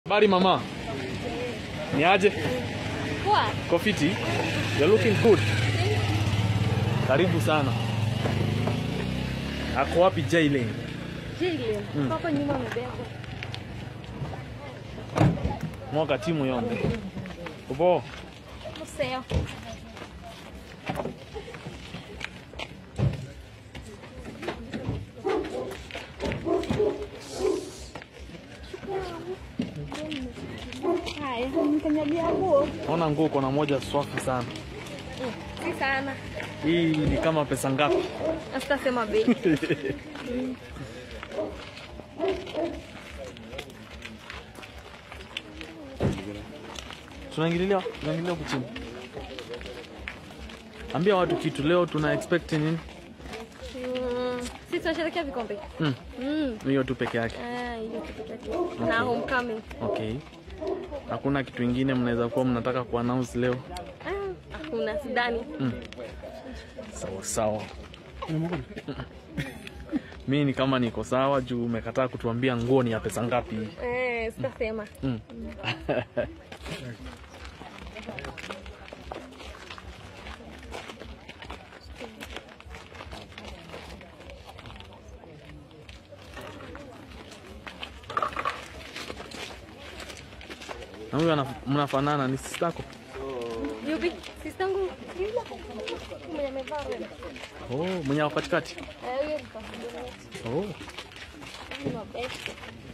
Habari mama, ni aje? Poa. Kofiti, you're looking good. Karibu sana. Ako wapi Jailen? Jillian. Hapo nyuma amebebwa. Mwaka timu yombe. Upo? Museo. Haya, nikanyagia nguo. Naona nguo kuna moja swafi sana. Si sana. Hii ni kama pesa ngapi? Asitasema bei. Tunaingililia, tunaingililia huku chini. Ambia watu kitu leo tuna expect nini? Mm, Sisi tunasherehekea vikombe. Mm. Mm. Hiyo tu peke yake. Ah, hiyo kitu pekee. Na homecoming. Okay. Hakuna kitu ingine mnaweza kuwa mnataka kuannounce leo? Ah, hakuna sidani. Sawa sawa. Mi ni kama niko sawa juu umekataa kutuambia nguo ni ya pesa ngapi. Eh, sitasema. Mm. Na huyu ana- mnafanana ni sistako? Yupi? Sistangu. Yule. Mwenye amevaa red. Oh, mwenye ako katikati. Eh, huyo ni kwa Oh. Ni mabesti.